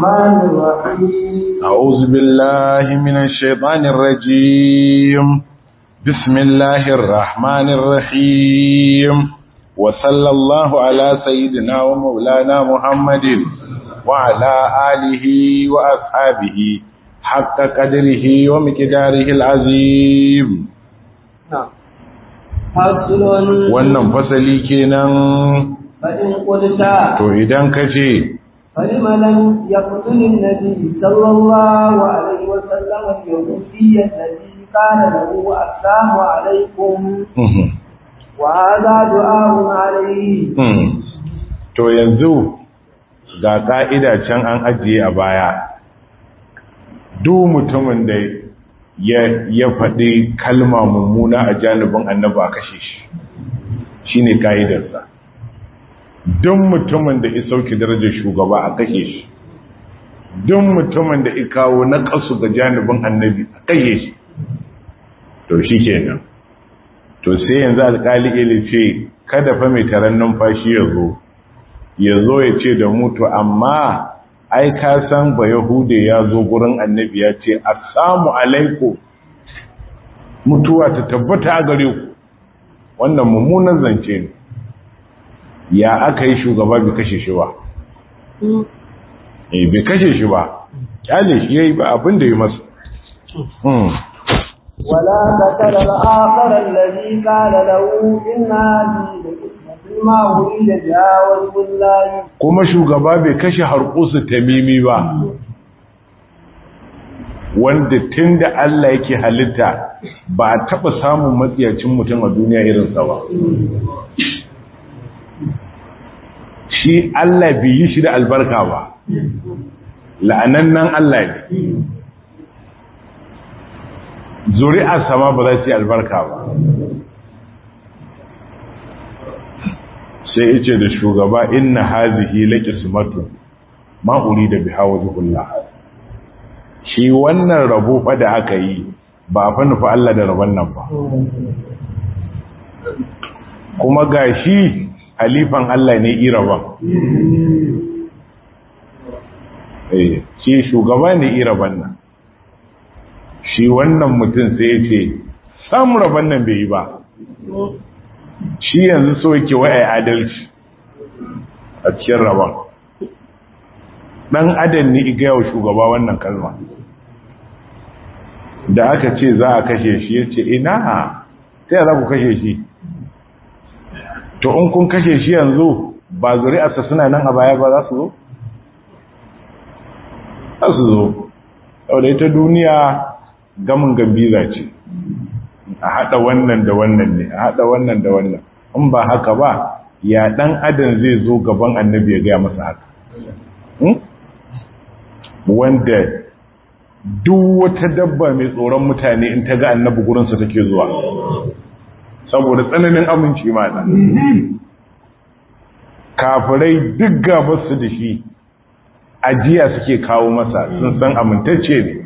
الرحمن الرحيم أعوذ بالله من الشيطان الرجيم بسم الله الرحمن الرحيم وصلى الله على سيدنا ومولانا محمد وعلى آله وأصحابه حق قدره ومقداره العظيم فصل wannan fasali kenan فإن قلت to idan kace فلم لم يقتل النبي صلى الله عليه وسلم اليهودي الذي قال له السلام عليكم وهذا دعاء عليه to yanzu ga ka'ida can an ajiye a baya duk mutumin da ya ya faɗi kalma mummuna a janibin annabi a kashe shi shine ka'idarsa duk mutumin da ya sauke darajar shugaba a kashe shi duk mutumin da ya kawo na kasu ga janibin annabi a kashe shi to shi kenan to sai yanzu alkali ili ce kada fa mai taron numfashi ya zo ya zo ya ce da mutu amma ai ka san ba yahude ya zo gurin annabi ya ce assalamu alaikum mutuwa ta tabbata a gare ku wannan mummunan zance ne ya aka yi shugaba bai kashe shi ba eh bai kashe shi ba kyale shi yayi ba abin da ya masa ولا قتل الآخر الذي قال له إن هذه لقسمة ما أريد بها وجه الله kuma shugaba bai kashe harkusu tamimi ba wanda tun da Allah yake halitta ba a taɓa samun matsiyacin mutum a duniya irinsa ba shi Allah bai yi shi da albarka ba la'anannan Allah ne zuri'a sama ba za su yi albarka ba sai yace da shugaba inna hazihi laqismatu ma urida biha wajhullah shi wannan rabo fa da aka yi ba fa nufi Allah da rabon nan ba kuma gashi halifan Allah ne iraban eh shi shugaba ne iraban nan shi wannan mutum sai ya ce sam rabon nan bai yi ba shi yanzu so yake wai adalci a cikin rabon dan adam ne iga yau shugaba wannan kalma da aka ce za a kashe shi ya ce ina sai za ku kashe shi to in kun kashe shi yanzu ba zuri'arsa suna nan a baya ba za su zo? za su zo sau da ita duniya gamin gambiza ce a haɗa wannan da wannan ne a haɗa wannan da wannan in ba haka ba ya ɗan adam zai zo gaban annabi ya gaya masa haka wanda duk wata dabba mai tsoron mutane in ta ga annabi gurinsa take zuwa saboda tsananin aminci mana kafirai duk gabarsu da shi ajiya suke kawo masa sun san amintacce ne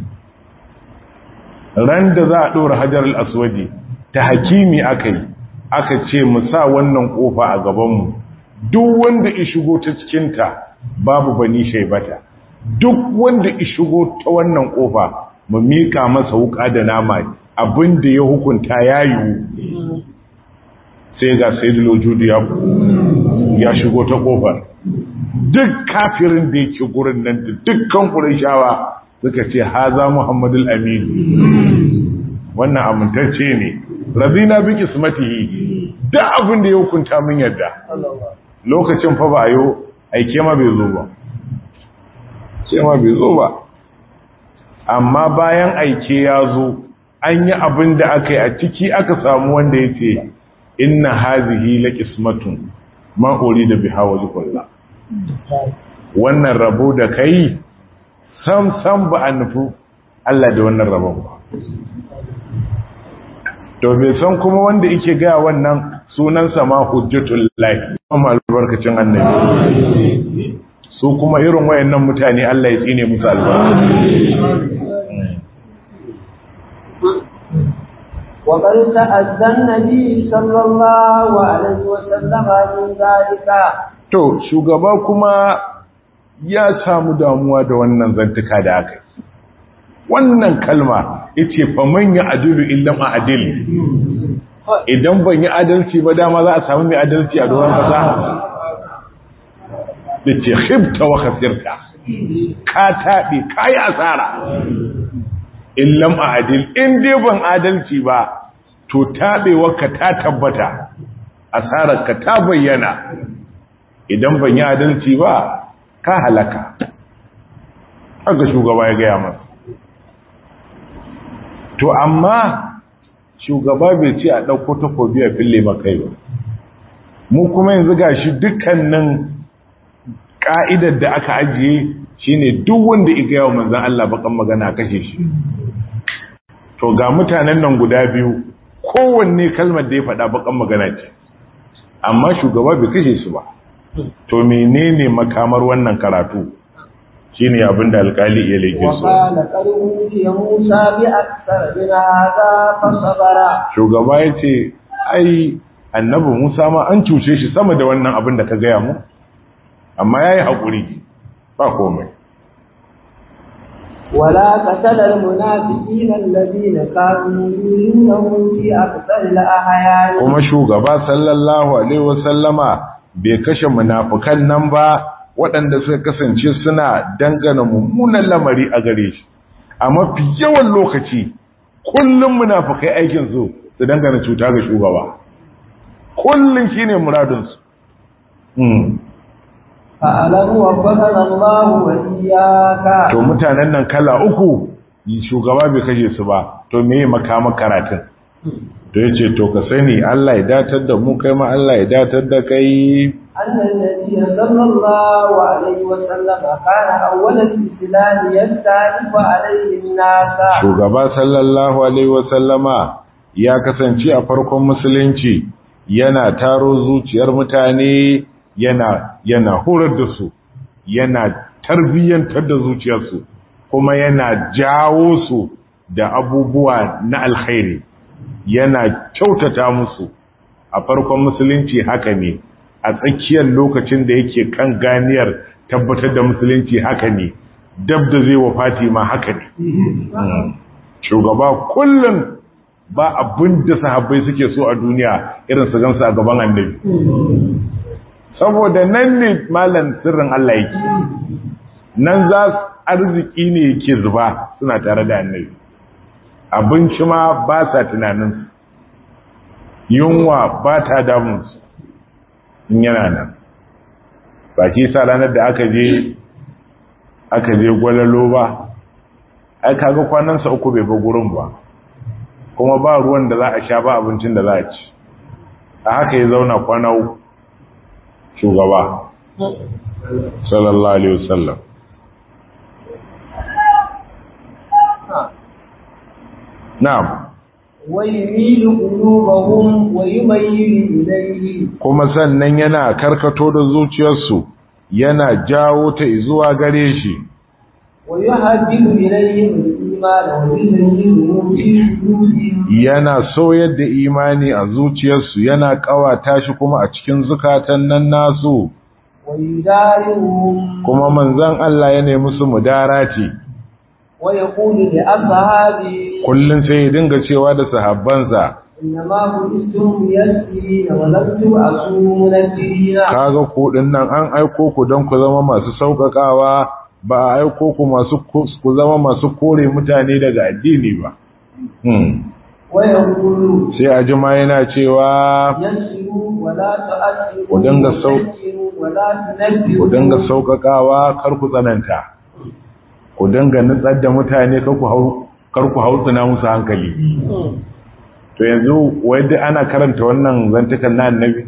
ran da za a ɗora hajar al'aswadi ta hakimi aka yi aka ce mu sa wannan ƙofa a gabanmu duk wanda ya shigo ta cikinta babu bani shaibata duk wanda ya shigo ta wannan ƙofa mu miƙa masa wuƙa da nama abin da ya hukunta ya yiwu sai ga sai lojudu ya shigo ta ƙofar duk kafirin da yake gurin nan da dukkan ƙurashawa suka ce haza muhammadul aminu wannan amintacce ne razina bi kismatihi duk abin da ya hukunta min yadda lokacin fa ba yo aike ma bai zo ba sai ma bai zo ba amma bayan aike ya zo an yi abin da aka yi a ciki aka samu wanda ya ce inna hazihi la qismatun ma da biha wajhullah wannan rabo da kai sam sam ba a nufi Allah da wannan rabon ba to bai san kuma wanda yake ga wannan sunansa ma hujjatul lahi kuma albarkacin annabi su kuma irin wayannan mutane Allah ya tsine musu albarka وقد تأذى النبي صلى الله عليه وسلم من ذلك to shugaba kuma ya samu damuwa da wannan zantuka da aka yi wannan kalma yace fa man ya adilu illa ma adil idan ban yi adalci ba dama za a samu mai adalci a doron kasa yace khibta wa khasirta ka taɓe ka yi asara in lam adil in dai ban adalci ba to taɓewarka ta tabbata asararka ta bayyana idan ban yi adalci ba ka halaka haka shugaba ya gaya masa to amma shugaba bai ce a ɗauko takobi a fille makai ba mu kuma yanzu ga shi dukkanin ƙa'idar da aka ajiye shine duk wanda iga yawon manzan Allah bakan magana kashe shi to ga mutanen nan guda biyu kowanne kalmar da ya faɗa bakan magana ce amma shugaba bai kashe su ba to menene makamar wannan karatu shine abin da alkali iya leke so shugaba ya ce ai annabi musa ma an cuce shi sama da wannan abin da ka gaya mu amma ya yi haƙuri ba komai ولا قتل المنافقين الذين كانوا يؤمنون في أكثر الأحيان kuma shugaba sallallahu alaihi wasallama bai kashe munafikan nan ba waɗanda suka kasance suna dangana mummunan lamari a gare shi a mafi yawan lokaci kullum munafikai aikin su su dangana cuta ga shugaba kullum shine muradin su fa'alam wa fadala Allah wa iyyaka to mutanen nan kala uku shugaba bai kashe su ba to me makama karatun to yace to ka sani Allah ya datar da mu kai ma Allah ya datar da kai أن النبي صلى الله عليه وسلم كان أول الإسلام يستعرف عليه الناس shugaba sallallahu alaihi wasallama ya kasance a farkon musulunci yana taro zuciyar mutane yana yana horar da su yana tarbiyyantar da zuciyarsu kuma yana jawo su da abubuwa na alkhairi yana kyautata musu a farkon musulunci haka ne a tsakiyar lokacin da yake kan ganiyar tabbatar da musulunci haka ne dab da zai wa fatima haka ne shugaba kullum ba abin da sahabbai suke so a duniya irin su gansu a gaban annabi saboda nan ne malam sirrin Allah yake nan za arziki ne yake zuba suna tare da annabi abinci ma ba sa tunanin yunwa ba ta damunsu in yana nan ba ki sa ranar da aka je aka je gwalalo ba ai kaga kwanansa uku bai ba gurin ba kuma ba ruwan da za a sha ba abincin da za a ci a haka ya zauna kwana uku shugaba sallallahu alaihi wasallam na'am ويميل قلوبهم ويميل إليه kuma sannan yana karkato da zuciyarsu yana jawo ta zuwa gare shi ويهدد إليهم الإيمان ويزينه في قلوبهم yana soyar da imani a zuciyarsu yana kawata shi kuma a cikin zukatan nan nasu ويدارهم kuma manzon Allah ya nemi su mudarati ويقول لأصحابه kullun sai ya dinga cewa da sahabbansa إنما بعثتم ميسرين ولم تبعثوا منكرين kaga ku nan an aiko ku don ku zama masu sauƙaƙawa ba a aiko ku masu ku zama masu kore mutane daga addini ba hmm. ويقول sai a jima yana cewa يسروا ولا تؤثروا Ku dinga sau- وذكروا ولا تنبروا ku dinga sauƙaƙawa kar ku tsananta ku dinga nutsar da mutane kar ku hau kar ku hautsina musu hankali to yanzu wai duk ana karanta wannan zantukan na annabi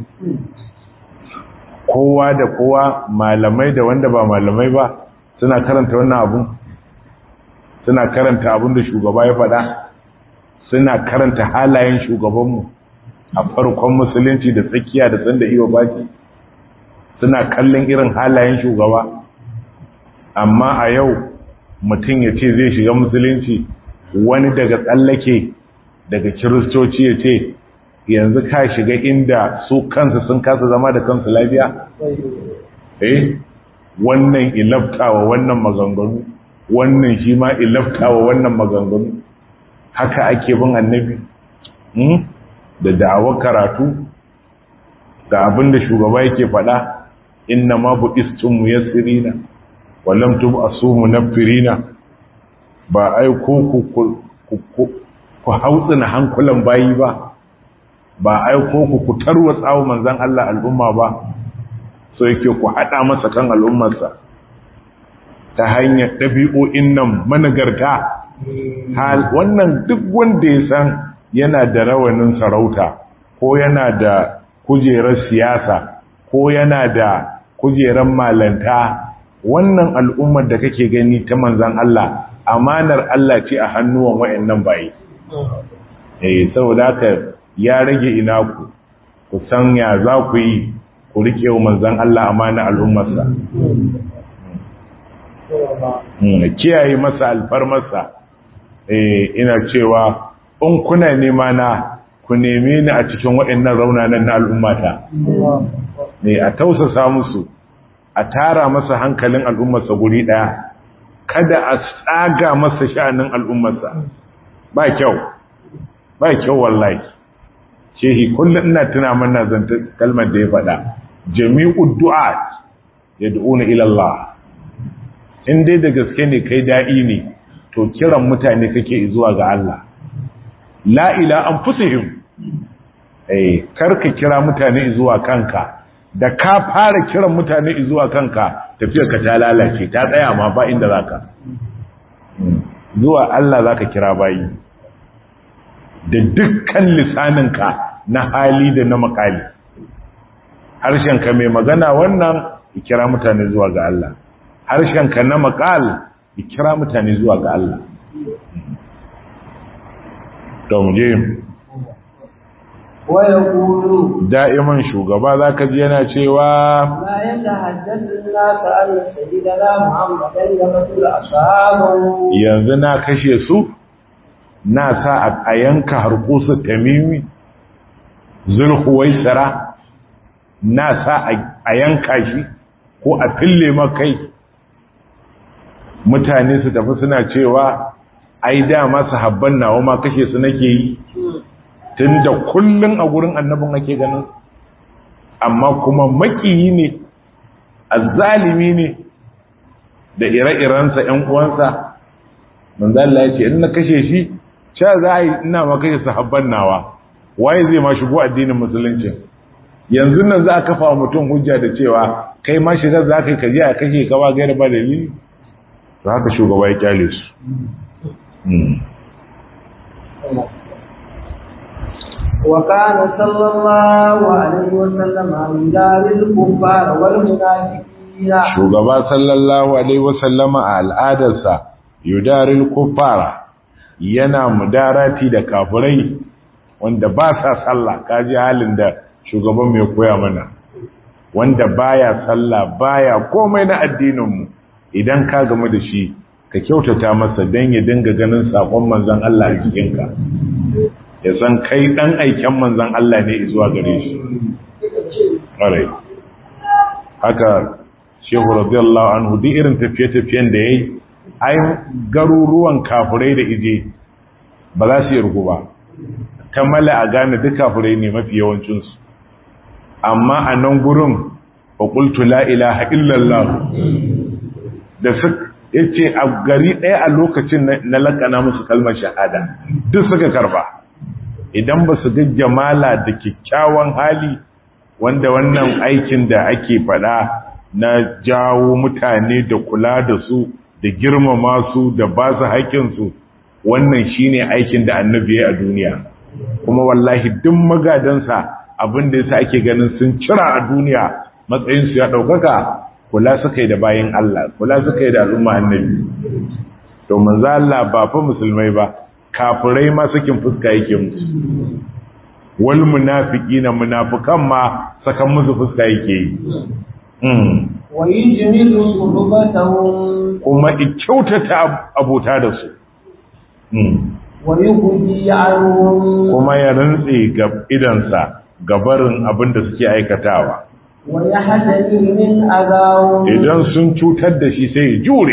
kowa da kowa malamai da wanda ba malamai ba suna karanta wannan abun suna karanta abun da shugaba ya faɗa suna karanta halayen shugabanmu a farkon musulunci da tsakiya da tsanda iya baki suna kallon irin halayen shugaba amma a yau mutum ya ce zai shiga musulunci wani daga tsallake daga kiristoci ya ce yanzu ka shiga inda su kansu sun kasa zama da kansu lafiya eh wannan ilaftawa wannan maganganu wannan shi ma ilaftawa wannan maganganu haka ake bin annabi da da'awar karatu ga abin da shugaba yake faɗa inna ma bu istun muyassirina wa lam tub'asu munaffirina ba ai ko ku ku ku hautsina hankulan bayi ba ba ai ko ku ku tarwatsa wa manzon Allah al'umma ba so yake ku hada masa kan al'ummarsa ta hanyar ɗabi'o'in nan managarta hal wannan duk wanda ya san yana da rawanin sarauta ko yana da kujerar siyasa ko yana da kujerar malanta wannan al'ummar da kake gani ta manzan Allah amanar Allah ce a hannuwan wayannan bayi eh saboda haka ya rage ina ku ku san ya za ku yi ku rike wa manzan Allah amana al'ummarsa kiyaye masa alfarmarsa eh ina cewa in kuna nema na ku neme ni a cikin waɗannan raunanan na al'ummata ne a tausasa musu a tara masa hankalin al'ummarsa guri ɗaya kada a tsaga masa sha'anin al'ummarsa ba kyau ba kyau wallahi shehi kullum ina tuna mana zanta kalmar da ya faɗa jami'ud du'at yad'una ila Allah in dai da gaske ne kai da'i ne to kiran mutane kake zuwa ga Allah la ila anfusihim eh karka kira mutane zuwa kanka da ka fara kiran mutane zuwa kanka tafiyar ka ta lalace ta tsaya ma ba inda zaka zuwa Allah zaka kira bayi da dukkan lisaninka na hali da na makali harshenka mai magana wannan kira mutane zuwa ga Allah harshenka na makal kira mutane zuwa ga Allah to mu je ويقول da'iman shugaba zaka ji yana cewa ما يتحدث الناس أن سيدنا محمدا يقتل أصحابه yanzu na kashe su na sa a yanka harkusu tamimi zulhuwaisara na sa a yanka shi ko a fille makai mutane su tafi suna cewa ai dama sahabban nawa ma kashe su nake yi tun da kullum a gurin annabin ake ganin amma kuma makiyi ne azzalimi ne da ire-irensa ‘yan uwansa manzala ya ce in na kashe shi sha za a yi ina ma kashe sahabban nawa waye zai ma shigo addinin musulunci yanzu nan za a kafa wa mutum hujja da cewa kai ma shigar za ka yi kaji a kashe kawa gaira ba dalili to haka shugaba ya kyale su وكان صلى الله عليه وسلم يدار الكفار والمنافقين shugaba sallallahu alaihi wasallama a al'adarsa yudaril kuffara yana mudarati da kafirai wanda ba sa sallah kaji halin da shugaban mai koya mana wanda baya sallah baya komai na addininmu idan ka gamu da shi ka kyautata masa don ya dinga ganin sakon manzon Allah a jikinka ya san kai dan aiken manzon Allah ne zuwa gare shi ƙwarai haka shehu radiyallahu anhu duk irin tafiye-tafiyen da ya yi ai garuruwan kafirai da ije ba za su yi rugu ba kammala a gane duk kafirai ne mafi yawancinsu amma a nan gurin faƙultu la'ilaha illallah da su ya ce a gari ɗaya a lokacin na lakana musu kalmar shahada duk suka karba idan ba su ga jamala da kyakkyawan hali wanda wannan aikin da ake faɗa na jawo mutane da kula da su da girmama su da ba su haƙƙinsu wannan shine aikin da annabi ya a duniya kuma wallahi duk magadansa abin da yasa ake ganin sun cira a duniya matsayinsu ya ɗaukaka kula suka yi da bayan Allah kula suka yi da al'umma annabi to manzo Allah ba fa musulmai ba kafirai ma sakin fuska yake musu wal munafiqina munafikan ma sakan musu fuska yake yi ويجمل صحبتهم kuma kyautata abota da su ويهدي عنهم kuma ya rantse ga idansa gabarin abin da suke aikatawa ويحتمي من أذاهم idan sun cutar da shi sai ya jure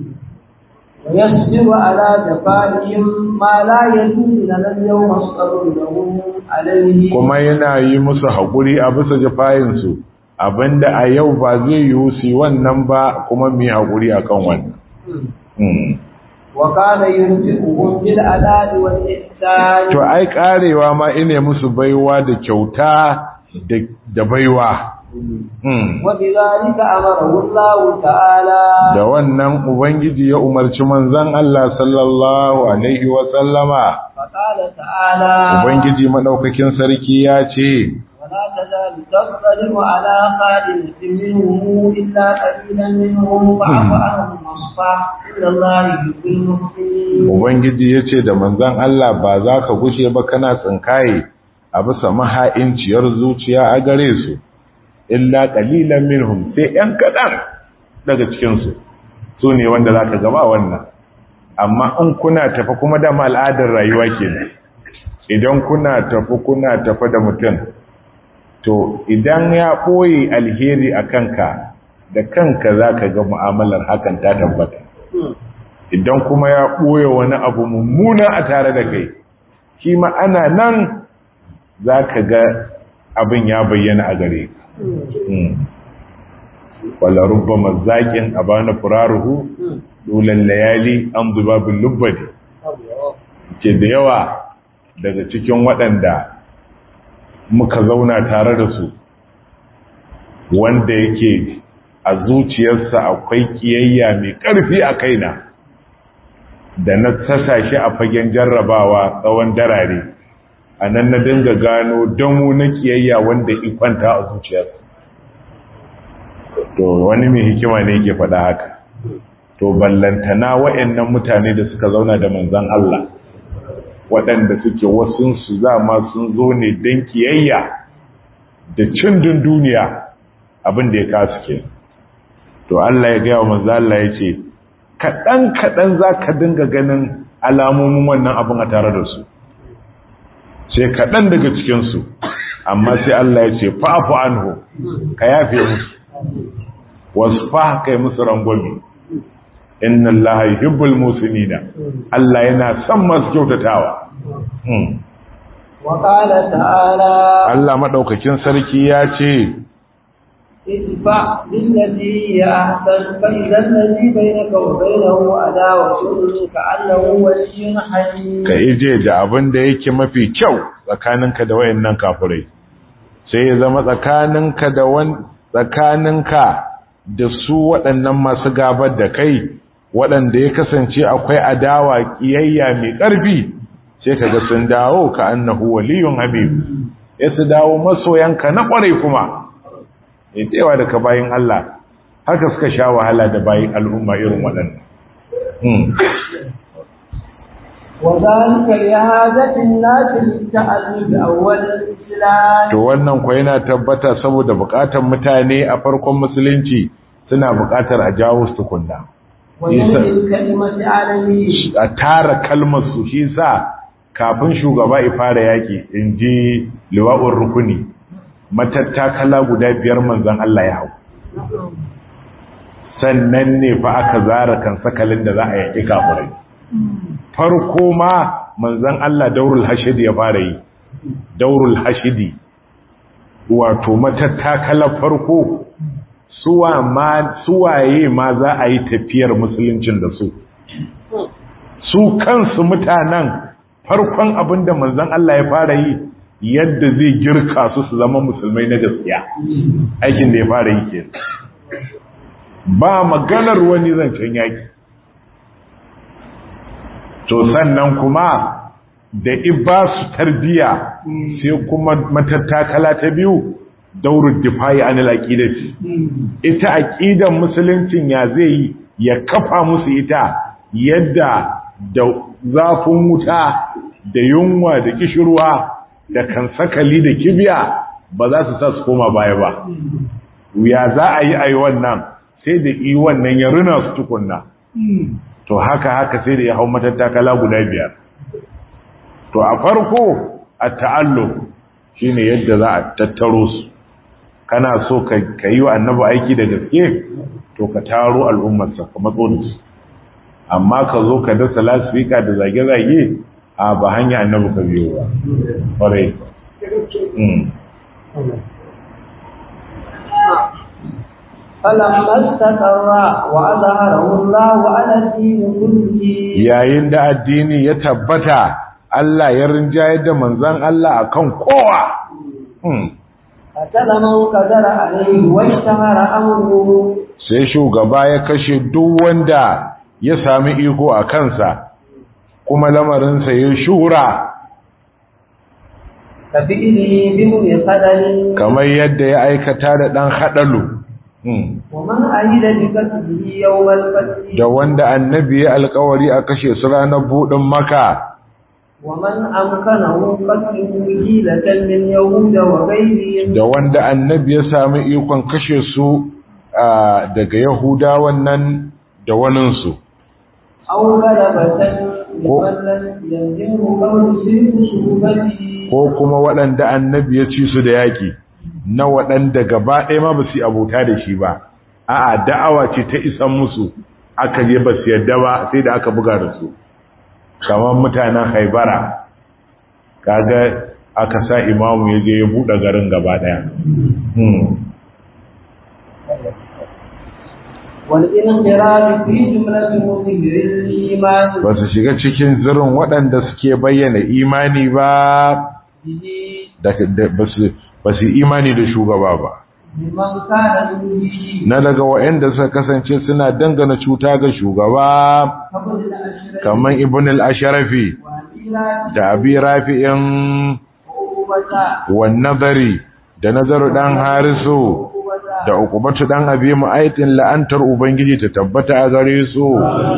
ويصبر على جفائهم ما لا يجوز لنا اليوم الصبر لهم عليه kuma yana yi musu haƙuri a bisa jafayinsu abinda a yau ba zai yi su yi wannan ba kuma mai haƙuri a kan wannan Hmm. وكان ينفقهم بالأداء والإحسان to ai karewa ma ine musu baiwa da kyauta da- da baiwa Hmm. وبذلك أمره الله تعالى da wannan ubangiji ya umarci manzon Allah sallallahu alaihi wa sallama فقال تعالى ubangiji madaukakin sarki ya ce ولا تزال تظلم على خالد منهم إلا قليلا منهم فاعف عنهم واصفح إن الله يحب المحسنين ubangiji ya ce da manzon Allah ba za ka gushe ba kana tsinkaye a bisa maha'inciyar zuciya a gare su illa qalilan minhum sai yan kadan daga cikin su su ne wanda za ka gaba wannan amma in kuna tafi kuma da al'adar rayuwa kenan idan kuna tafi kuna tafi da mutum to idan ya ɓoye alheri a kanka da kanka za ka ga mu'amalar hakan ta tabbata idan kuma ya ɓoye wani abu mummuna a tare da kai shi ma ana nan za ka ga abin ya bayyana a gare ka Mm. wala rubba mazaƙin a bana furaruhu dolan layali an zuba bin lubbadi ke da yawa daga cikin waɗanda muka zauna tare da su wanda yake a zuciyarsa akwai kiyayya mai ƙarfi a kaina da na sasa shi a fagen jarrabawa tsawon darare a nan na dinga gano damu na kiyayya wanda ikwanta a zuciyarsa to wani mai hikima ne yake faɗa haka to ballantana wa'annan mutane da suka zauna da manzan Allah waɗanda suke wasunsu zama sun zo ne don kiyayya da cindin duniya abin da ya kasu ke to Allah ya gaya wa manzan Allah ya ce kaɗan-kaɗan za ka dinga ganin alamomin wannan abin a tare da su sai kaɗan daga cikinsu amma sai Allah ya ce fa'afu anhu ka yafe musu wasu fa kai musu rangwami inna Allah yuhibbul musinina Allah yana son masu kyautatawa Hmm. وقال تعالى Allah madaukakin sarki ya ce ادفع بالتي هي أحسن فإذا الذي بينك وبينه عداوة كأنه ولي حميم ka ije da abin da yake mafi kyau tsakaninka da wayannan kafirai sai ya zama tsakaninka da wan tsakaninka da su waɗannan masu gabar da kai waɗanda ya kasance akwai adawa kiyayya mai ƙarfi sai kaga sun dawo ka annahu waliyun habib ya su dawo masoyanka na ƙware kuma ya tsewa daga bayin Allah haka suka sha wahala da bayin al'umma irin waɗannan Hmm. وذلك لهذا الناس للتألف أول الإسلام to wannan kwa yana tabbata saboda bukatar mutane a farkon musulunci suna bukatar a jawo su tukunna وجمع الكلمة عليه a tara kalmar su shi sa kafin shugaba ya fara yaki in ji liwa'ur rukuni matattakala guda biyar manzon Allah ya hau sannan ne fa aka zara kan sakalin da za a yaki kafirai farko ma manzon Allah daurul hashidi ya fara yi daurul hashidi wato matattakala farko suwa ma suwaye ma za a yi tafiyar musuluncin da su su kansu mutanen farkon abin da manzon Allah ya fara yi yadda zai girka su su zama musulmai na gaskiya aikin da ya fara yi ke ba maganar wani zancen yaki to sannan kuma da iba su tarbiya sai kuma matattakala ta biyu daurul difa'i anil aqidati ita aqidan musuluncin ya zai yi ya kafa musu ita yadda da zafin wuta da yunwa da kishirwa da kansakali da kibiya ba za su sa su koma baya ba ya za a yi a yi wannan sai da yi wannan ya rina su tukunna to haka haka sai da ya hau matattakala guda biyar to a farko a ta'allo shine yadda za a tattaro su kana so ka yi wa annabi aiki da gaske to ka taro al'ummarsa ka matso da su amma ka zo ka dasa lasfika da zage-zage a ba hanya annabi ka biyo ba ƙwarai فلما استقر وأظهره الله على الدين كله yayin da addini ya tabbata Allah ya rinjaye da manzan Allah akan kowa قتل من قدر عليه واشتهر أمره sai shugaba ya kashe duk wanda ya sami iko a kansa kuma lamarinsa ya shura كفئله بهم خدل kamar yadda ya aikata da ɗan haɗalu ومن أهل بكسبه يوم الفتح da wanda annabi ya alkawari a kashe su ranar buɗin maka ومن أمكنه قتله حيلة من يهود وغيرهم da wanda annabi ya sami ikon kashe su a, daga yahudawan nan da waninsu أو غلبة لمن لم يلزمه قول سلك صحبته ko kuma waɗanda annabi ya ci su da yaƙi na waɗanda gaba ɗaya ma ba su yi abota da shi ba a'a da'awa ce ta isan musu aka je ba su yadda ba sai da aka buga da su kamar mutanen haibara kaga aka sa imamu ya je ya buɗe garin gaba ɗaya والانقراض في جملة مظهر الإيمان ba su shiga cikin zirin waɗanda suke bayyana imani ba به da da- ba su ba su imani da shugaba ba ممن كان يؤذيه na daga waɗanda suka kasance suna dangana cuta ga shugaba قبل الأشرف kamar ibn al-asharafi وأميرات da abi rafi'in وعقوبة wan nazari da nazaru dan harisu وعقوبة da ukubatu dan abi mu'aitin la'antar ubangiji ta tabbata a gare su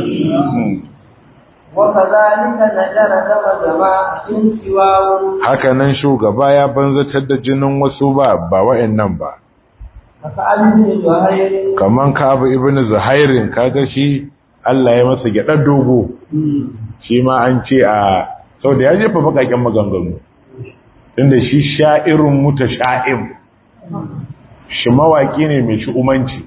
وكذلك نجر دم جماعة سواه haka nan shugaba ya banzatar da jinin wasu ba ba wa'annan ba فسأل بن زهير kaman Ka'ab ibn Zuhairin kaga shi Allah ya masa gyadar dogo shi ma an ce a sau da ya jefa bakaken maganganu inda shi sha'irun mutasha'im shi mawaki ne mai shi umanci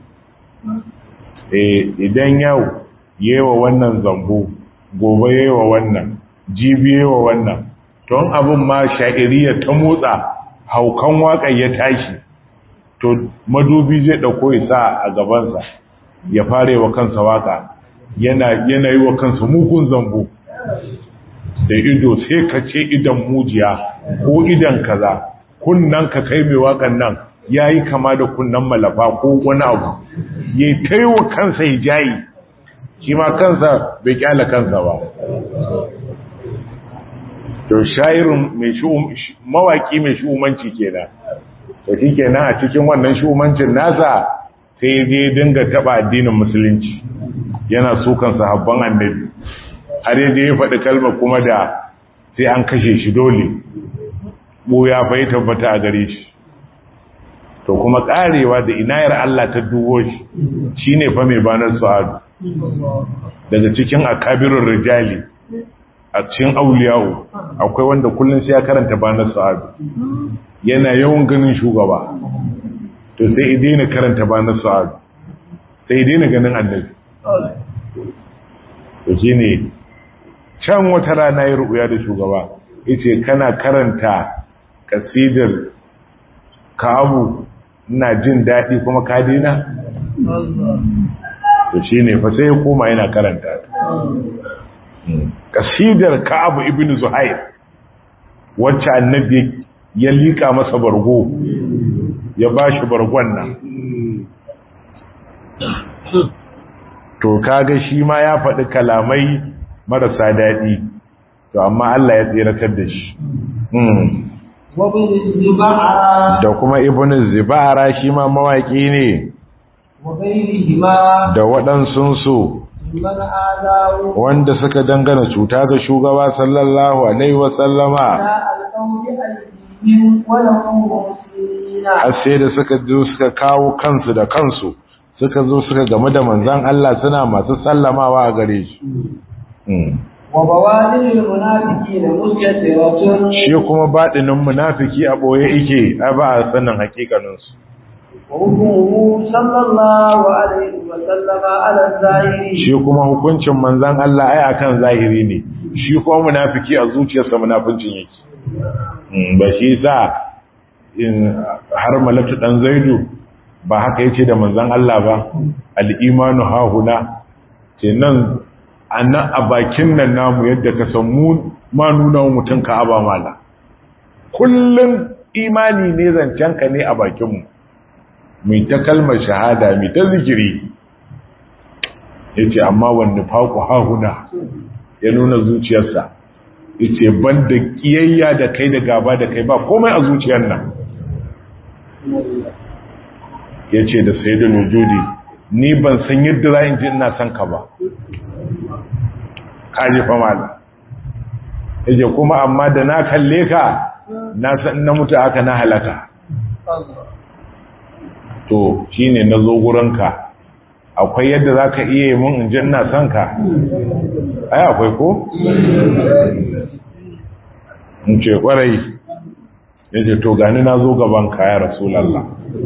eh idan yau yewa wannan zambo gobe yewa wannan jibi yewa wannan don abin ma sha'iriya ta motsa haukan waƙar ya tashi to madubi zai dauko isa a gabansa ya fare wa kansa waka yana yana yi wa kansa mugun zambo da ido sai ka ce idan mujiya ko idan kaza kunnan ka kai mai wakan nan yayi kama da kunnan malafa ko wani abu yayi kai wa kansa hijayi shi ma kansa bai kyala kansa ba to shairin mai shi mawaki mai shumanci kenan to shi kenan a cikin wannan shumancin nasa sai ya dinga taba addinin musulunci yana sukan sahabban annabi har yaje ya faɗi kalmar kuma da sai an kashe shi dole ya fa ya tabbata a gare shi to kuma karewa da inayar Allah ta dubo shi shine fa mai banar su'adu daga cikin akabirur rijali a cikin auliyawo akwai wanda kullun sai ya karanta banar su'adu yana yawan ganin shugaba to sai idina karanta banar su'adu sai idina ganin annabi to shine can wata rana ya rubuya da shugaba yace kana karanta kasidar kabu ina jin daɗi kuma ka dina to shine fa sai ya koma yana karanta kasidar kabu ibnu zuhair wacce annabi ya lika masa bargo ya bashi bargon nan to kaga shi ma ya faɗi kalamai marasa daɗi to amma Allah ya tsiratar da shi da kuma ibn zibara shi ma mawaƙi ne da waɗansunsu wanda suka dangana cuta ga shugaba sallallahu alaihi wasallama har sai da suka zo suka kawo kansu da kansu suka zo suka game da manzan Allah suna masu sallamawa a gare shi shi kuma baɗinin munafiki a ɓoye ike a ba a sanin hakikaninsu وحكمه صلى الله عليه وسلم على الظاهر shi kuma hukuncin manzan Allah ai akan zahiri ne shi kuma munafiki a zuciyarsa munafincin yake Mm, ba shi sa in har malatu dan zaidu ba haka yace da manzan Allah ba al-imanu hahuna kenan annan a bakin nan namu yadda ka san mu ma nuna wa mutum ka aba mala kullun imani ne zancen ka ne a bakin mu mai ta kalmar shahada mai ta zikiri yace amma wanda faku hahuna ya nuna zuciyarsa yace banda kiyayya da kai da gaba da kai ba komai a zuciyar nan yace da sayyidul wujudi ni ban san yadda za in ji ina son ka ba kaji fa mala yace kuma amma da na kalle ka na san na mutu haka na halaka to shine nazo gurinka akwai yadda zaka iya yi mun in ji ina son ka ai akwai ko in ce kwarai yace to gani na zo gaban ka ya rasulullah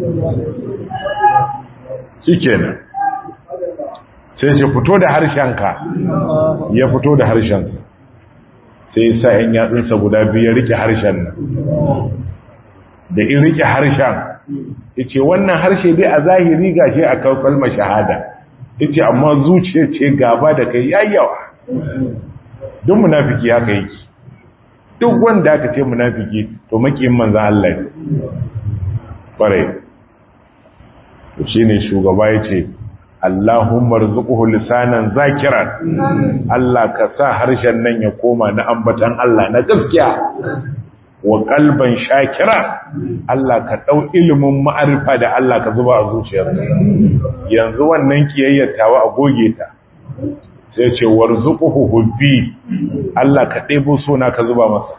shikenan sai shi fito da harshenka ya fito da harshen sai sa yan yatsunsa guda biyu ya rike harshen nan da in rike harshen yace wannan harshe dai a zahiri gashi a kalmar shahada yace amma zuciya ce gaba da kai yayyawa duk munafiki haka yake duk wanda aka ce munafiki to makiyin manzo Allah ne bare shine shugaba yace Allahumma rzuqhu lisanan zakiran Allah ka sa harshen nan ya koma na ambatan Allah na gaskiya wa kalban shakira Allah ka dau ilimin ma'arifa da Allah ka zuba a zuciyarsa yanzu wannan kiyayyar tawa a goge ta sai ce warzuquhu hubbi Allah ka ɗebo suna ka zuba masa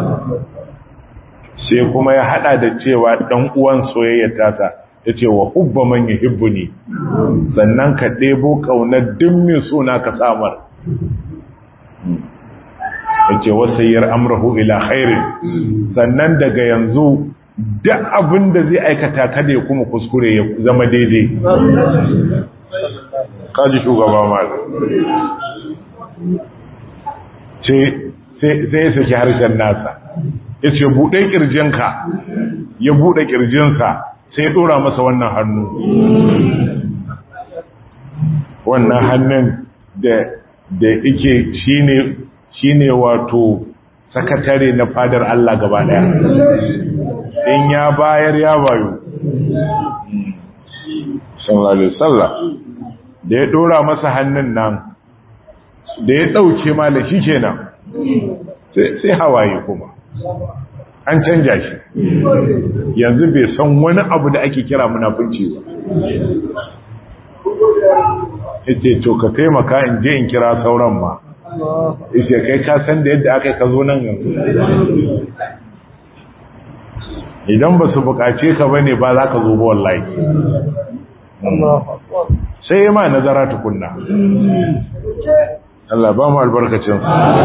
sai kuma ya hada da cewa dan uwan soyayyar tasa yace wa hubba man yuhibbuni sannan ka ɗebo kaunar dimmin suna ka samar yace wasayyar amrahu ila khairin sannan daga yanzu duk abin da zai aikata kada ya kuma kuskure ya zama daidai kaji shugaba mal sai ya saki harshen nasa ya ce buɗe ƙirjinka ya buɗe ƙirjinsa sai ya ɗora masa wannan hannu wannan hannun da ike shine shine wato sakatare na fadar Allah gaba daya in ya bayar ya bayo sallallahu alaihi wasallam da ya dora masa hannun nan da ya dauke mala shi kenan sai hawaye kuma an canja shi yanzu bai san wani abu da ake kira munafunci ba yace to ka taimaka in je in kira sauran ma yace kai ka san da yadda aka ka zo nan yanzu idan ba su bukace ka bane ba za ka zo ba wallahi sai ma nazara tukunna Allah ba mu albarkacin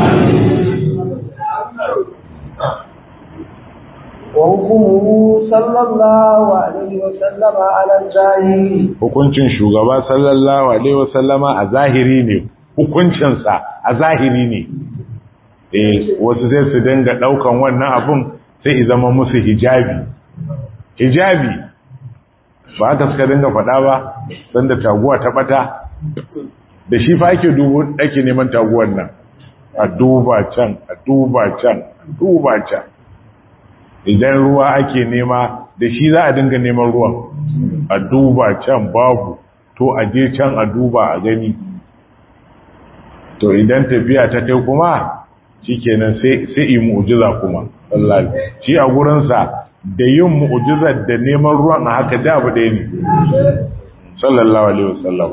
وحكمه صلى الله عليه وسلم على الظاهر hukuncin shugaba sallallahu alaihi wasallama a zahiri ne hukuncinsa a zahiri ne eh wasu sai su dinga daukan wannan abun sai zama musu hijabi hijabi ba haka suka dinga faɗa ba sanda taguwa ta bata da shi fa ake dubo ake neman taguwar nan a duba can a duba can a duba can idan ruwa ake nema da shi za a dinga neman ruwan a duba can babu to a je can a duba a gani to idan tafiya ta kai kuma shikenan sai sai yi mu'jiza kuma wallahi shi a gurinsa da yin mu'jizar da neman ruwan a haka da abu ɗaya ne sallallahu alaihi wasallam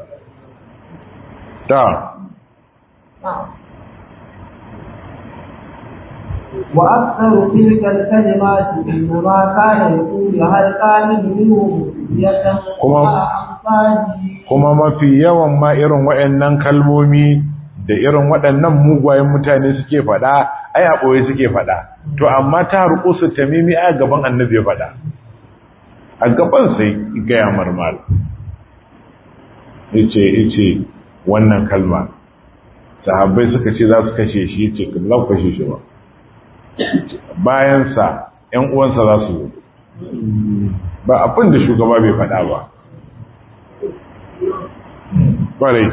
ta وأكثر تلك الكلمات إنما كان يقولها القائل منهم كما kuma mafi yawan ma irin waɗannan kalmomi da irin waɗannan mugwayen mutane suke faɗa ai a ɓoye suke faɗa to amma ta rukusu tamimi a gaban annabi ya faɗa a gaban sai gaya marmal yace yace wannan kalma sahabbai suka ce za su kashe shi yace za ku kashe shi ba bayan sa ƴan uwansa za su ba abin da shugaba bai faɗa ba kwarai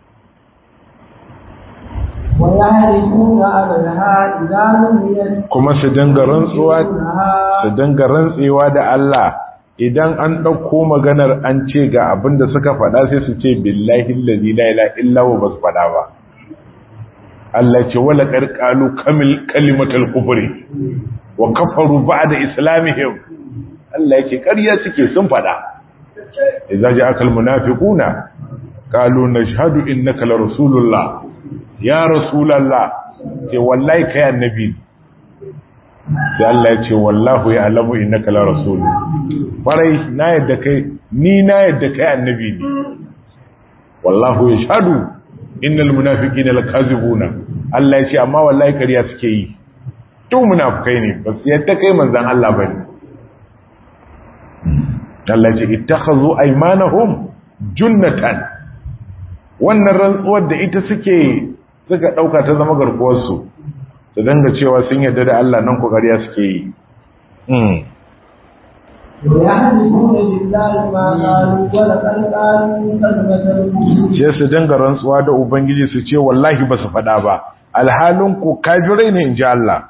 ويعرفون أبدها إذا لم يكن kuma su dinga rantsuwa su dinga rantsewa da Allah idan an ɗauko maganar an ce ga abin da suka faɗa sai su ce billahi allazi la ilaha illa huwa basu faɗa ba Allah ce wala qarqalu kamil kalimatul kufri wa kafaru ba'da islamihim Allah yake ƙarya suke sun faɗa idza ja'aka almunafiquna qalu nashhadu innaka la rasulullah ya rasulallah ce wallahi kai annabi sai Allah ya ce wallahu ya alamu innaka la rasul farai na yadda kai ni na yadda kai annabi ne wallahu yashhadu innal munafiqina lakazibuna Allah ya ce amma wallahi kariya suke yi to munafikai ne ba su yadda kai manzon Allah bane Allah ya ce ittakhazu aymanahum junnatan wannan rantsuwar da ita suke suka ɗauka ta zama garkuwarsu su danga cewa sun yarda da Allah nan ƙoƙariya suke yi ويحلفون بالله ما قالوا ولقد قالوا كلمة الكفر sai su dinga rantsuwa da ubangiji su ce wallahi ba su faɗa ba alhalin ku kafirai ne in ji Allah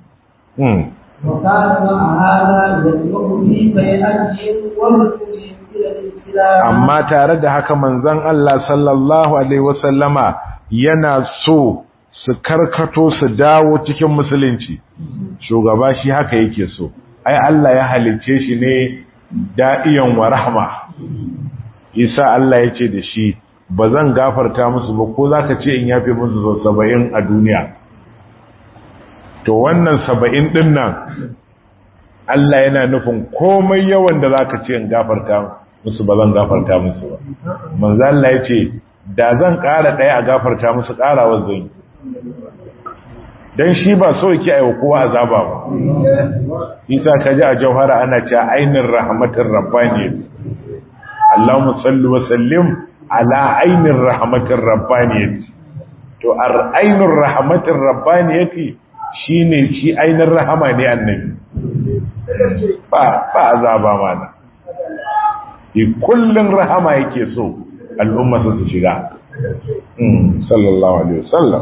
وكان مع هذا يدعو في بيعتهم ورسولهم إلى الإسلام amma tare da haka manzon Allah sallallahu alaihi wasallama yana so su karkato su dawo cikin musulunci shugaba shi haka yake so ai Allah ya halicce shi ne da'iyan wa rahma isa Allah ya ce da shi ba zan gafarta musu ba ko zaka ce in yafe musu sau saba'in a duniya to wannan saba'in din nan Allah yana nufin komai yawan da zaka ce in gafarta musu ba zan gafarta musu ba manzo Allah ya ce da zan ƙara ɗaya a gafarta musu ƙarawar zan yi don shi ba so yake aiwa kowa azaba ba isa ka ji a jauhara ana cewa ainin rahmatin rabbani Allahumma salli wa sallim ala ainin rahmatin rabbani to ar ainin rahmatin rabbani shine shi ainin rahama ne annabi ba ba azaba mana kullun rahama yake so al'umma su shiga sallallahu alaihi wasallam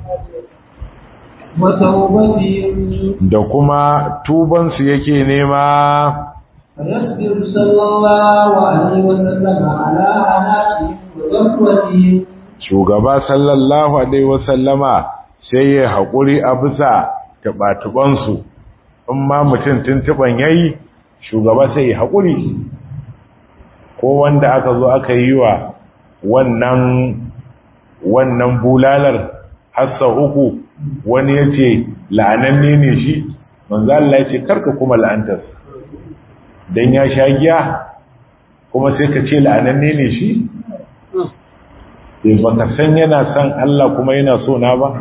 وتوبتهم da kuma tubansu yake nema فيصبر صلى الله عليه وسلم على عناتهم وغفوتهم shugaba sallallahu alaihi wasallama sai ya haƙuri a bisa taɓatuɓansu in ma mutum tuntuɓan ya yi shugaba sai ya haƙuri ko wanda aka zo aka yi wa wannan wannan bulalar hassa uku wani ya ce la'ananne ne shi manzo Allah ya ce karka kuma la'antar dan ya sha giya kuma sai ka ce la'ananne ne shi eh baka san yana son Allah kuma yana so na ba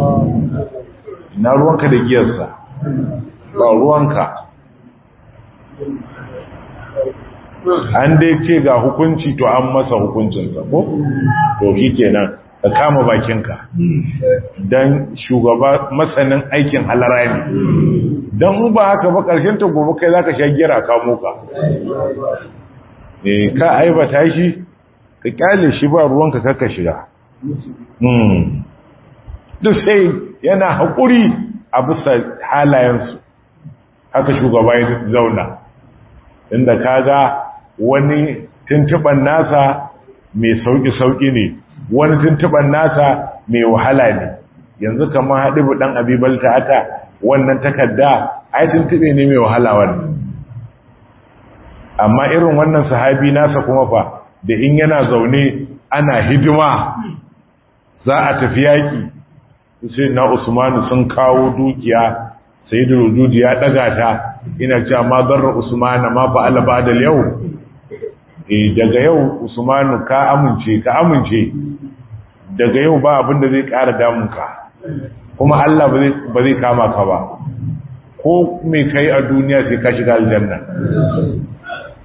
na ruwanka da giyarsa ba ruwanka an dai ce ga hukunci to an masa hukuncinsa ko to shi kenan ka kama bakinka don shugaba masanin aikin halara ne don ba haka ba ƙarshen ta gobe kai za ka sha gira kamo ka e ka aibata shi ka kyale shi ba ruwanka kaka shiga duk sai yana haƙuri a bisa halayensu haka shugaba ya zauna inda kaga wani tuntuɓan nasa mai sauƙi-sauƙi ne wani tuntuɓan nasa mai wahala ne yanzu kamar haɗibu ɗan abibalta haka wannan takarda ai tuntuɓe ne mai wahala wannan amma irin wannan sahabi nasa kuma fa da in yana zaune ana hidima za a tafi yaƙi sai na usmanu sun kawo dukiya sai da rujudi ya ɗaga ta ina cewa ma zarra usmanu ma fa'ala ba da yau eh daga yau usmanu ka amince ka amince daga yau ba abin da zai ƙara damunka kuma Allah ba zai kama ka ba ko mai kai a duniya sai ka shiga aljanna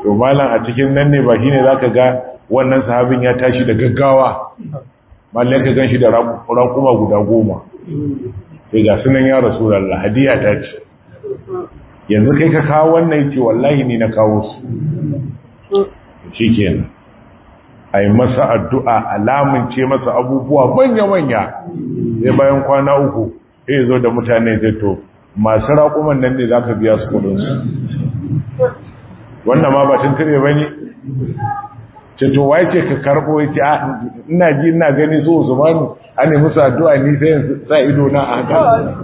to malam a cikin nan ne ba shine zaka ga wannan sahabin ya tashi da gaggawa mallan ka ganshi da raƙuma guda goma sai ga sunan ya rasulullah hadiya ta ce yanzu kai ka kawo wannan yace wallahi ni na kawo su shikenan ai masa addu'a alamun ce masa abubuwa manya manya sai bayan kwana uku sai zo da mutane zai to masu raƙuman nan ne zaka biya su kudin su wannan ma ba tun tare bane ce to wai ce ka karbo yace a ina ji ina gani so Usmanu an yi musu addu'a ni sai sa ido na a haka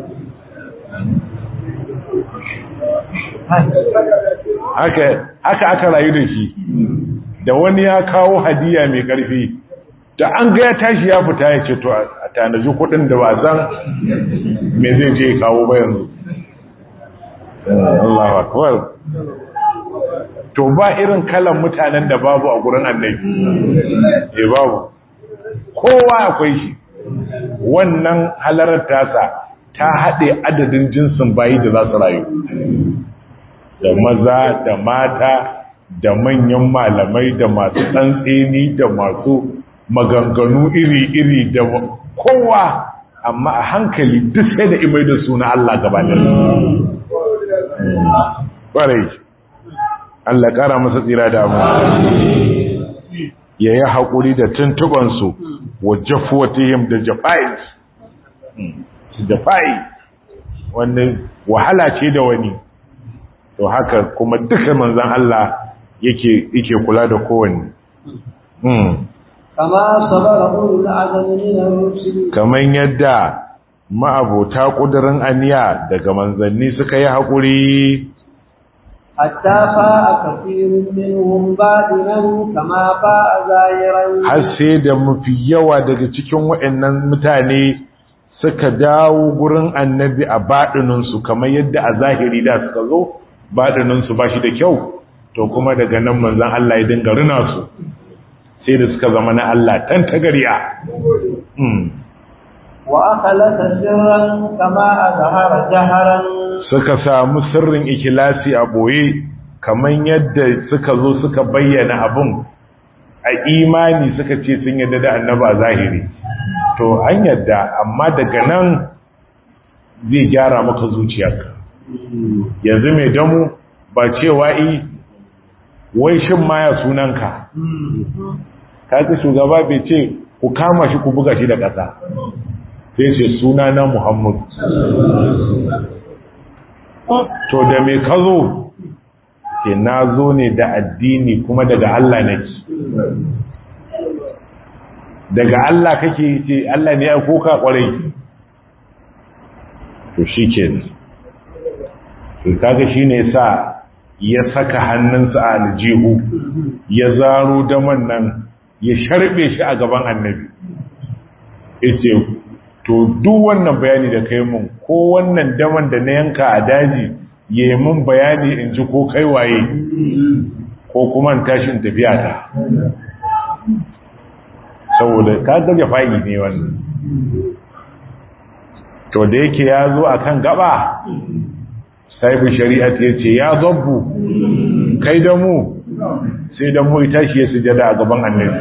haka haka aka rayu da shi da wani ya kawo hadiya mai karfi da an ga ya tashi ya fita ya ce to a tanaji kudin da ba san me zai je kawo ba yanzu Allahu akbar to ba irin kalan mutanen da babu a gurin annabi eh babu kowa akwai shi wannan halarar tasa ta haɗe adadin jinsin bayi da za su rayu da maza da mata da manyan malamai da masu tsantseni da masu maganganu iri-iri da kowa amma a hankali duk sai da imai da suna Allah gabanin ƙwarai Allah ƙara masa tsira da mu ya yi haƙuri da tuntubansu wa jafuwatihim da jafa'is jafa'i wannan wahala ce da wani to haka kuma duka manzan Allah yake yake kula da kowanne kama sabara ulul azmi min ar-rusul kaman yadda ma'abota kudirin aniya daga manzanni suka yi haƙuri hatta fa'a kafirun minhum batinan kama fa'a zahiran har sai da mafi yawa daga cikin waɗannan mutane suka dawo gurin annabi a baɗininsu kamar yadda a zahiri da suka zo baɗininsu ba shi da kyau to kuma daga nan manzan Allah ya dinga rina su sai da suka zama na Allah tan tagariya wa akhlasa sirran kama azhara jaharan suka samu sirrin ikilasi a boye kamar yadda suka zo suka bayyana abun a imani suka ce sun yadda da annaba zahiri to an yadda amma daga nan zai gyara maka zuciyarka yanzu mai damu ba cewa yi wai shin maya sunanka kaga shugaba bai ce ku kama shi ku buga shi da ƙasa sai ce suna na muhammadu to da mai ka zo ke na zo ne da addini kuma daga Allah nake daga Allah kake ce Allah ne ya koka kwarai to shi ke to kaga shi ne sa ya saka hannunsa a aljihu ya zaro daman nan ya sharbe shi a gaban annabi ita to duk wannan bayani da kai mun ko wannan daman da na yanka a daji ya yi mun bayani in ji ko kai waye ko kuma tashin tafiya ta saboda ka gaje fa'i ne wannan to da yake ya zo a kan gaba saifin shari'at ya ce ya zabbu kai da mu sai da mu ita shi ya sujada a gaban annabi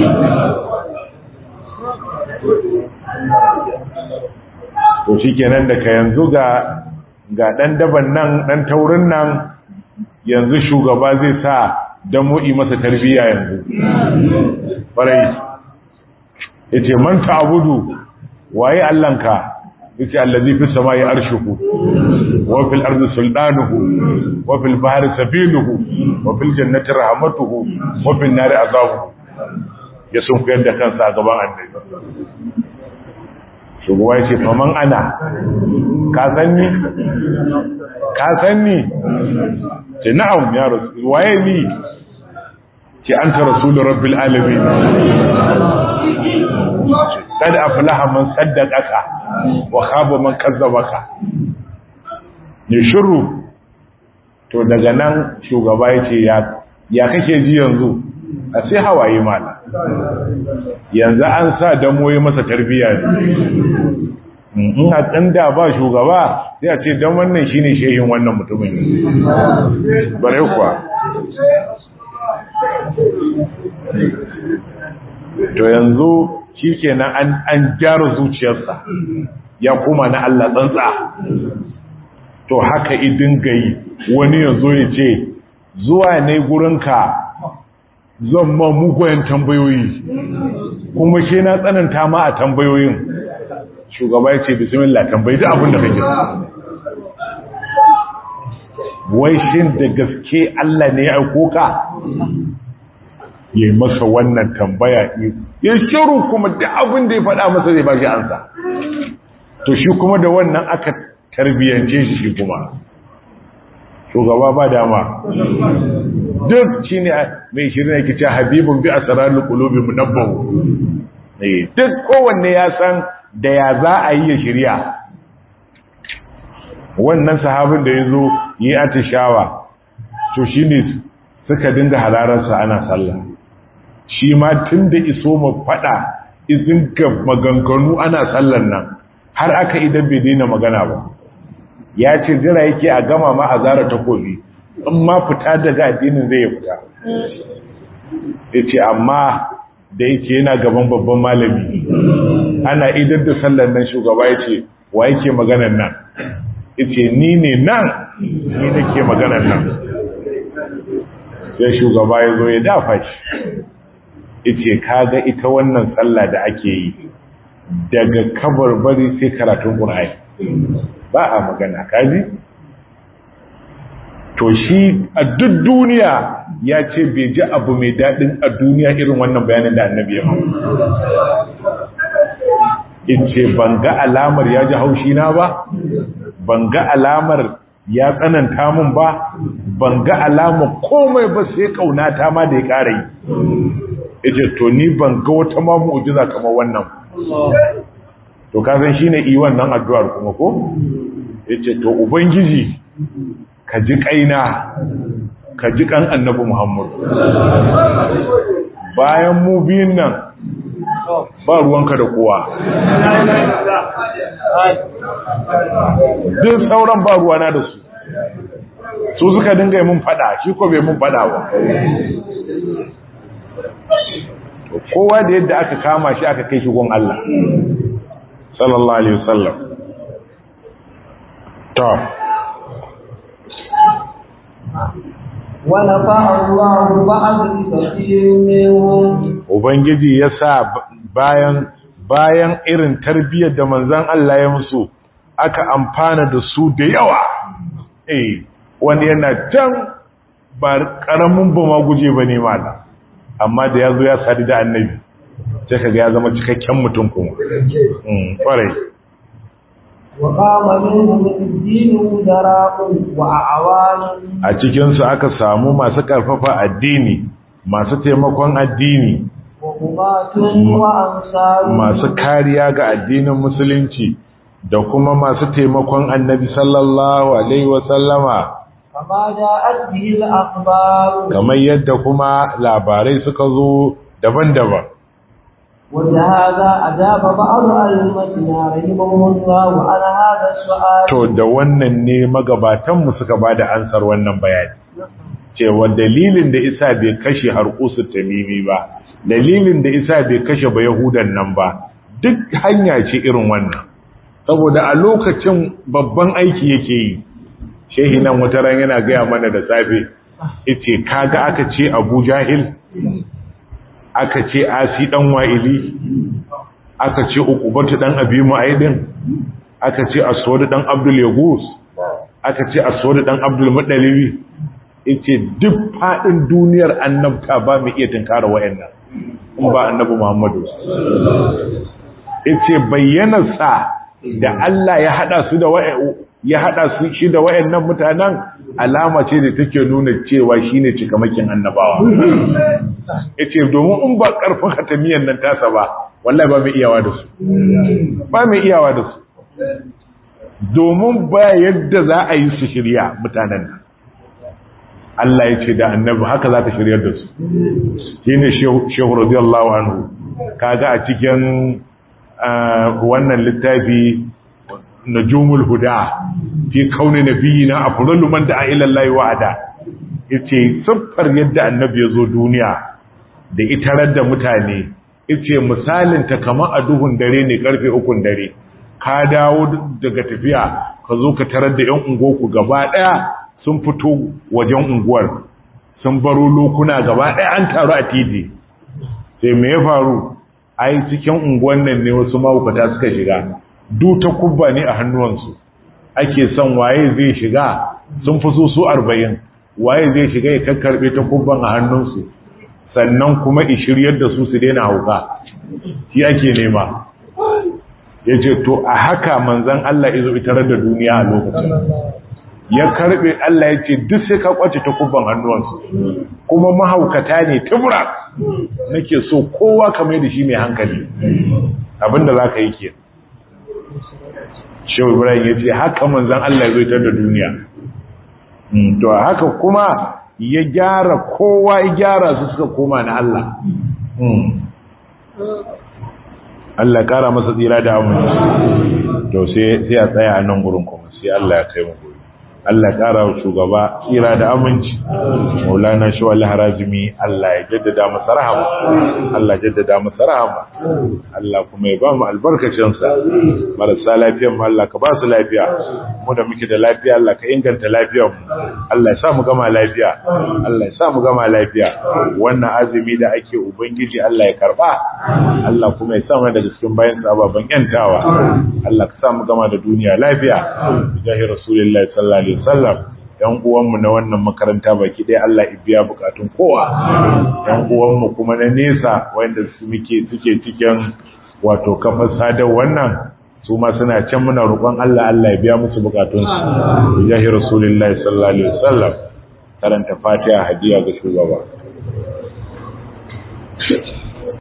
to shi kenan da ka yanzu ga ga ɗan daban nan ɗan taurin nan yanzu shugaba zai sa don mu'i masa tarbiyya yanzu ƙwarai ya ce manta abudu waye allanka ya ce allazi fi sama ya arshiku wa fil arzi sultanuhu wa fil bahari safinuhu wa fil jannati rahmatuhu wa fil nari azabu ya sun kuyar da kansa a gaban annabi shugaba ya ce faman ana ka san ni ka san ni ce na'am ya rasu waye ni ce an ta rasulun rabbil alamin kada aflaha man saddaqaka wa khaba man kazzabaka ne shiru to daga nan shugaba ya ce ya kake ji yanzu a sai hawaye mala yanzu an sa damoyi masa tarbiyya ne in a tsanda ba shugaba sai a ce don wannan shine shehin wannan mutumin bare kuwa to yanzu shi kenan an an gyara zuciyarsa ya koma na Allah tsantsa to haka idin gayi wani yanzu ya ce zuwa ne gurinka zan ma mugayen tambayoyi kuma shi na tsananta ma a tambayoyin shugaba ya ce bismillah tambayi duk abin da kake wai shin da gaske Allah ne ya aiko ka yayi masa wannan tambaya ya shiru kuma duk abin da ya faɗa masa zai bashi ansa to shi kuma da wannan aka tarbiyance shi shi kuma shugaba ba dama duk shi ne mai shirin yake ce habibun bi asrarul qulubi munabbahu eh duk kowanne ya san da ya za a yi ya shirya wannan sahabin da ya zo yi atishawa to shi ne suka dinga halararsa ana sallah shi ma tun da iso mu faɗa izin ga maganganu ana sallan nan har aka idan bai daina magana ba ya ce jira yake a gama ma a zara takobi in ma fita daga addinin zai ya fita ya ce amma da yake yana gaban babban malami ana idan da sallan nan shugaba ya ce wa yake maganan nan ya ce ni ne nan ni nake maganan nan sai shugaba ya zo ya dafa shi ya ce kaga ita wannan sallah da ake yi daga kabarbari sai karatun ƙur'ani ba a magana kaji to shi a duk duniya ya ce bai ji abu mai daɗin a duniya irin wannan bayanin da annabi ya in ce ban ga alamar ya ji haushi na ba ban ga alamar ya tsananta mun ba ban ga alamar komai ba sai kaunata ma da ya ƙara yi ita to ni ban ga wata ma mu'jiza kamar wannan to ka san shine yi wannan addu'ar kuma ko yace to ubangiji ka ji kaina ka ji kan annabi Muhammad bayan mu biyun nan ba ruwanka da kowa duk sauran ba ruwana da su su suka dinga mun fada shi ko bai mun fada ba kowa da yadda aka kama shi aka kai shi gon Allah sallallahu alaihi wasallam to ونفع الله بعض كثير منهم ubangiji ya sa bayan bayan irin tarbiyyar da manzon Allah ya musu aka amfana da su da yawa eh wani yana can ba karamin ba ma guje bane mala amma da yazo ya sadu da annabi sai kaga ya zama cikakken mutum kuma mm kwarai وقام منهم الدين وزراء وأعوان a cikinsu aka samu masu karfafa addini masu taimakon addini وهمات وأنصار masu kariya ga addinin musulunci da kuma masu taimakon annabi sallallahu alaihi wasallama كما جاءت به الأخبار kamar yadda kuma labarai suka zo daban-daban ولهذا أجاب بعض أئمتنا رحمهم الله على هذا السؤال to da wannan ne magabatanmu suka ba da ansar wannan bayani cewa dalilin da isa bai kashe harkusu tamimi ba dalilin da isa bai kashe ba yahudan nan ba duk hanya ce irin wannan saboda a lokacin babban aiki yake yi shehi nan wata ran yana gaya mana da safe yace kaga aka ce abu jahil aka ce asi dan wa'ili aka ce ukubatu dan abi mu'aidin aka ce aswad dan abdul yagus aka ce aswad dan abdul mudalibi yace duk fadin duniyar annabta ba mu iya tinkara wayannan in ba annabi muhammadu yace bayyana sa da Allah ya hada su da ya hada su shi da wayannan mutanen alama ce da take nuna cewa shine cikamakin annabawa yace domin in ba karfin hatamiyan nan tasa ba wallahi ba mai iyawa da su ba mai iyawa da su domin ba yadda za a yi su shirya mutanen nan Allah ya ce da annabi haka za ta shiryar da su shine shehu radiyallahu anhu kaga a cikin wannan littafi najumul huda fi kauni nabiyina afdalu man da'a ila Allah wa'ada yace siffar yadda annabi ya zo duniya da itarar da mutane ice misalin ta kama a duhun dare ne karfe ukun dare ka dawo daga tafiya ka zo ka tarar da yan unguwarku gaba daya sun fito wajen unguwar sun baro lokuna gaba daya an taru a titi sai me ya faru ai cikin unguwan nan ne wasu mahaukata suka shiga du ta kubba ne a hannuwansu ake son waye zai shiga sun fi su su arba'in waye zai shiga ya kakkarbe ta kubban a hannunsu sannan kuma ishiryar da su su daina hauka shi ake nema ya ce to a haka manzan Allah izo itarar da duniya a lokacin ya karbe Allah ya ce duk sai ka kwace ta kubban hannuwansu kuma mahaukata ne tubura nake so kowa kamar da shi mai hankali abinda za ka yi ke shehu ibrahim ya ce haka manzan Allah ya zo ita da duniya to haka kuma ya gyara kowa ya gyara su suka koma na Allah Allah kara masa tsira da aminci to sai a tsaya a nan gurin kuma sai Allah ya kai mu gurin Allah ƙara wa shugaba tsira da aminci maulana shi wal harajimi Allah ya jaddada masa rahama Allah ya jaddada masa rahama Allah kuma ya ba mu albarkacin sa marasa lafiyar mu Allah ka ba su lafiya mu da muke da lafiya Allah ka inganta lafiyar mu Allah ya sa mu gama lafiya Allah ya sa mu gama lafiya wannan azumi da ake ubangiji Allah ya karba Allah kuma ya sa mu daga cikin bayan sa baban yantawa Allah ka sa mu gama da duniya lafiya bijahi rasulullahi sallallahu alaihi wasallam yan uwanmu na wannan makaranta baki ɗaya Allah ya biya bukatun kowa yan uwanmu kuma na nesa wanda su muke suke cikin wato kafar sadar wannan su ma suna can muna roƙon Allah Allah ya biya musu bukatun su bijahi rasulullahi sallallahu alaihi wasallam karanta fatiha hadiya ga shugaba